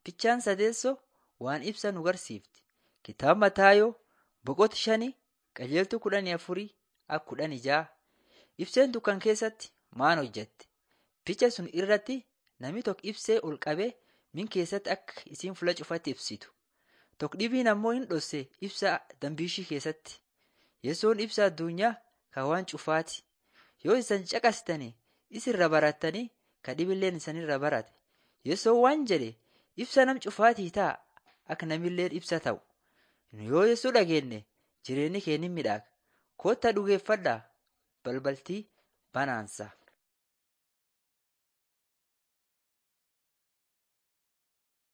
Fichaan sadeessoo waan ibsa nu garsiifti. Kitaaba Mataayoo boqota shanii qajeeltuu kudhanii afurii akka kudhanii ja'a. Ibseen dukkana keessatti maal hojjette? Ficha sun irratti namni tokko ibsee ol qabee min keessatti akka isiin fuula cufatti ibsitu. Tokko dhibiin ammoo hin dhosse ibsaa dambiishii keessatti. Yesoon ibsa addunyaa kan waan cufaati. Yoo isan caqasitanii isirra barattanii ka dhibilleen isanirra barate. Yesoon waan jedhe ibsa nam cufaatii ta'a akka namilleen ibsa ta'u. Yoo Yesoo dhageenye jireenyi keenya ni midhaaga. Kottaa dhugeeffadhaa balbaltii banaansa.